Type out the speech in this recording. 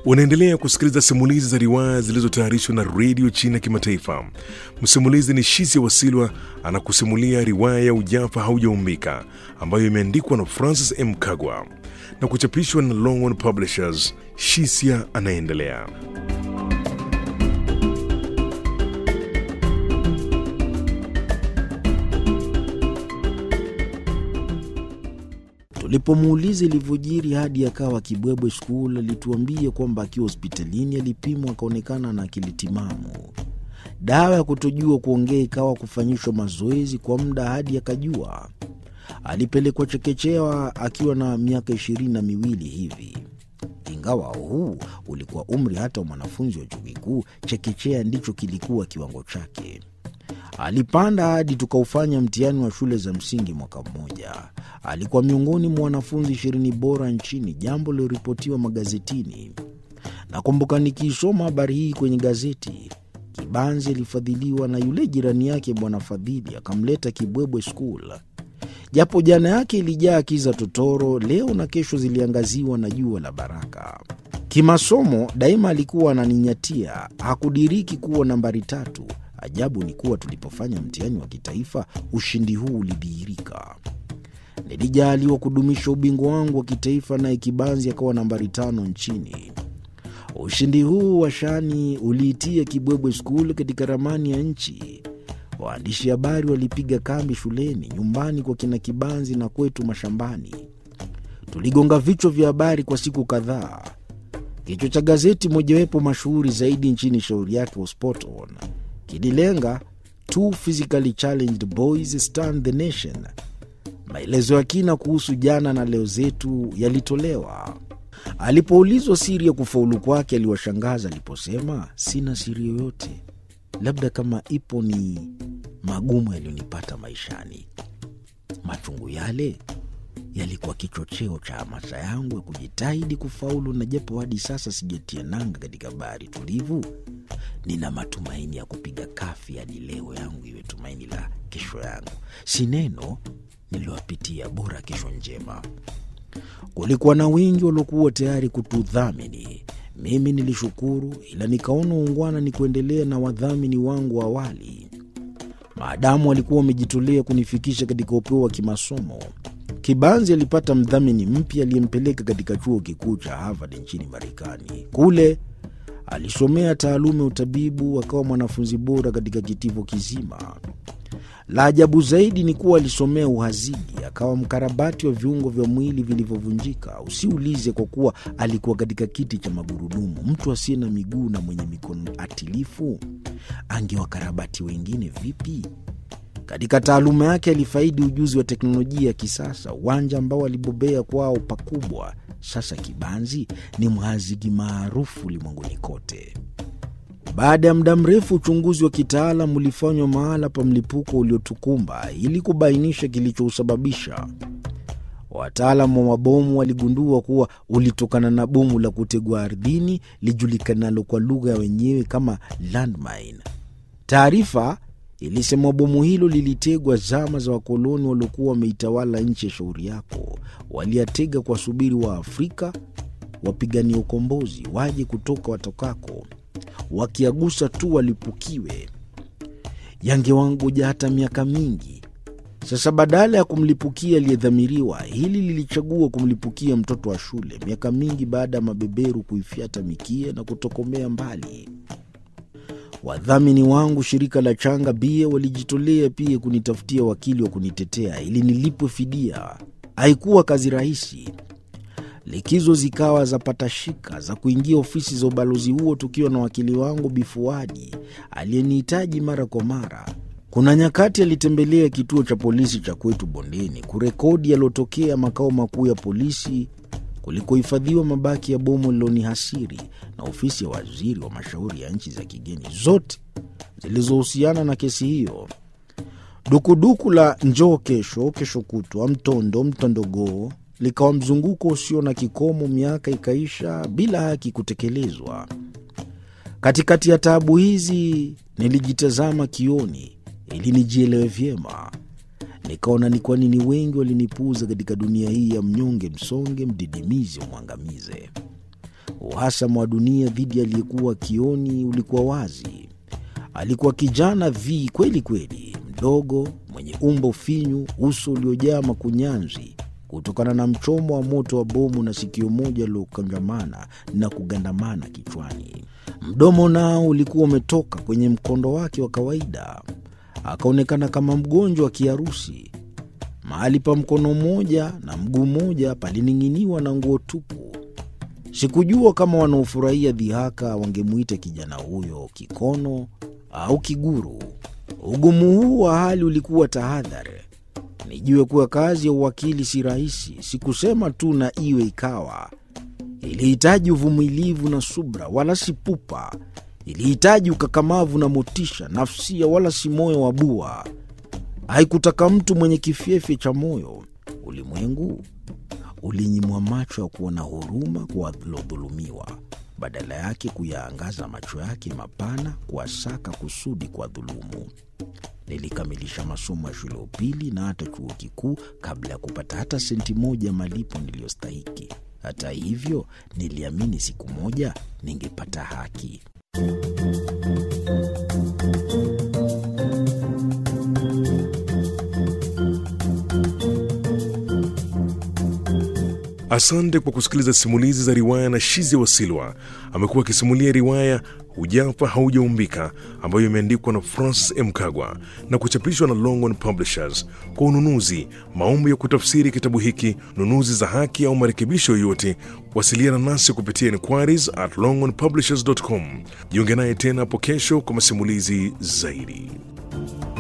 Unaendelea kusikiliza simulizi za riwaya zilizotayarishwa na redio China ya Kimataifa. Msimulizi ni Shizia Wasilwa anakusimulia riwaya ya Ujafa Haujaumbika ambayo imeandikwa na Francis M. Kagwa na kuchapishwa na Longhorn Publishers. Shisia anaendelea. Tulipomuuliza ilivyojiri hadi akawa Kibwebwe School, alituambia kwamba akiwa hospitalini alipimwa akaonekana na akili timamu. Dawa ya kutojua kuongea ikawa kufanyishwa mazoezi kwa muda hadi akajua. Alipelekwa chekechea akiwa na miaka ishirini na miwili hivi. Ingawa huu ulikuwa umri hata wa mwanafunzi wa chuo kikuu, chekechea ndicho kilikuwa kiwango chake. Alipanda hadi tukaufanya mtihani wa shule za msingi mwaka mmoja. Alikuwa miongoni mwa wanafunzi ishirini bora nchini, jambo liloripotiwa magazetini. Nakumbuka nikiisoma habari hii kwenye gazeti. Kibanzi alifadhiliwa na yule jirani yake Bwana Fadhili, akamleta Kibwebwe School. Japo jana yake ilijaa kiza totoro, leo na kesho ziliangaziwa na jua la baraka. Kimasomo daima alikuwa ananinyatia, hakudiriki kuwa nambari tatu. Ajabu ni kuwa tulipofanya mtihani wa kitaifa ushindi huu ulidhihirika. Nilijaliwa kudumisha ubingwa wangu wa kitaifa, naye Kibanzi akawa nambari tano nchini. Ushindi huu wa shani uliitia Kibwebwe Skul katika ramani ya nchi. Waandishi habari walipiga kambi shuleni, nyumbani kwa kina Kibanzi na kwetu mashambani. Tuligonga vichwa vya habari kwa siku kadhaa. Kichwa cha gazeti mojawapo mashuhuri zaidi nchini, shauri yake wa Sport On kililenga two physically challenged boys stand the nation. Maelezo ya kina kuhusu jana na leo zetu yalitolewa. Alipoulizwa siri ya kufaulu kwake, aliwashangaza aliposema, sina siri yoyote, labda kama ipo ni magumu yaliyonipata maishani. Machungu yale yalikuwa kichocheo cha hamasa yangu ya kujitahidi kufaulu, na japo hadi sasa sijatia nanga katika bahari tulivu, nina matumaini ya kupiga kafi hadi leo yangu iwe tumaini la kesho yangu. Si neno niliwapitia, bora kesho njema. Kulikuwa na wengi waliokuwa tayari kutudhamini. Mimi nilishukuru, ila nikaona uungwana ni kuendelea na wadhamini wangu wa awali, maadamu walikuwa wamejitolea kunifikisha katika upeo wa kimasomo. Kibanzi alipata mdhamini mpya aliyempeleka katika chuo kikuu cha Harvard nchini Marekani. Kule alisomea taaluma ya utabibu, akawa mwanafunzi bora katika kitivo kizima. La ajabu zaidi ni kuwa alisomea uhazidi, akawa mkarabati wa viungo vya mwili vilivyovunjika. Usiulize, kwa kuwa alikuwa katika kiti cha magurudumu. Mtu asiye na miguu na mwenye mikono atilifu angewakarabati wengine vipi? Katika taaluma yake alifaidi ujuzi wa teknolojia ya kisasa, uwanja ambao alibobea kwao pakubwa. Sasa Kibanzi ni mhazigi maarufu ulimwenguni kote. Baada ya muda mrefu, uchunguzi wa kitaalam ulifanywa mahala pa mlipuko uliotukumba ili kubainisha kilichousababisha. Wataalam wa mabomu waligundua kuwa ulitokana na bomu la kutegwa ardhini lijulikanalo kwa lugha ya wenyewe kama landmine. Taarifa ilisema bomu hilo lilitegwa zama za wakoloni waliokuwa wameitawala nchi ya shauri yako. Waliatega kwa subiri wa Afrika wapigania ukombozi waje kutoka watokako, wakiagusa tu walipukiwe. Yangewangoja hata miaka mingi. Sasa badala ya kumlipukia aliyedhamiriwa, hili lilichagua kumlipukia mtoto wa shule, miaka mingi baada ya mabeberu kuifyata mikia na kutokomea mbali. Wadhamini wangu shirika la Changa Bia walijitolea pia kunitafutia wakili wa kunitetea ili nilipwe fidia. Haikuwa kazi rahisi. Likizo zikawa za patashika za kuingia ofisi za ubalozi huo, tukiwa na wakili wangu Bifuadi aliyenihitaji mara kwa mara. Kuna nyakati alitembelea kituo cha polisi cha kwetu Bondeni kurekodi yaliyotokea makao makuu ya polisi kulikohifadhiwa mabaki ya bomu lilonihasiri na ofisi ya waziri wa mashauri ya nchi za kigeni, zote zilizohusiana na kesi hiyo. Dukuduku la njoo kesho, kesho kutwa, mtondo mtondogoo likawa mzunguko usio na kikomo. Miaka ikaisha bila haki kutekelezwa. Katikati ya taabu hizi, nilijitazama kioni ili nijielewe vyema. Nikaona ni kwa nini wengi walinipuuza katika dunia hii ya mnyonge, msonge, mdidimizi, umwangamize. Uhasama wa dunia dhidi aliyekuwa Kioni ulikuwa wazi. Alikuwa kijana vi kweli kweli, mdogo, mwenye umbo finyu, uso uliojaa makunyanzi kutokana na mchomo wa moto wa bomu na sikio moja lilokangamana na kugandamana kichwani. Mdomo nao ulikuwa umetoka kwenye mkondo wake wa kawaida, akaonekana kama mgonjwa wa kiharusi. Mahali pa mkono mmoja na mguu mmoja palining'iniwa na nguo tupu. Sikujua kama wanaofurahia dhihaka wangemwita kijana huyo kikono au kiguru. Ugumu huu wa hali ulikuwa tahadhari. Nijue kuwa kazi ya uwakili si rahisi, sikusema tu na iwe ikawa. Ilihitaji uvumilivu na subra, wala si pupa. Ilihitaji ukakamavu na motisha nafsia, wala si moyo wa bua. Haikutaka mtu mwenye kifyefe cha moyo. Ulimwengu ulinyimwa macho ya kuona huruma kwa walodhulumiwa, badala yake kuyaangaza macho yake mapana kuwasaka kusudi kwa dhulumu. Nilikamilisha masomo ya shule ya upili na hata chuo kikuu kabla ya kupata hata senti moja malipo niliyostahiki. Hata hivyo, niliamini siku moja ningepata haki. Asante kwa kusikiliza simulizi za riwaya na Shizi Wasilwa. Amekuwa akisimulia riwaya Hujafa Haujaumbika ambayo imeandikwa na Francis M. Kagwa na kuchapishwa na Longhorn Publishers. Kwa ununuzi, maombi ya kutafsiri kitabu hiki, nunuzi za haki au marekebisho yoyote, wasiliana nasi kupitia inquiries at longhornpublishers.com. Jiunge naye tena hapo kesho kwa masimulizi zaidi.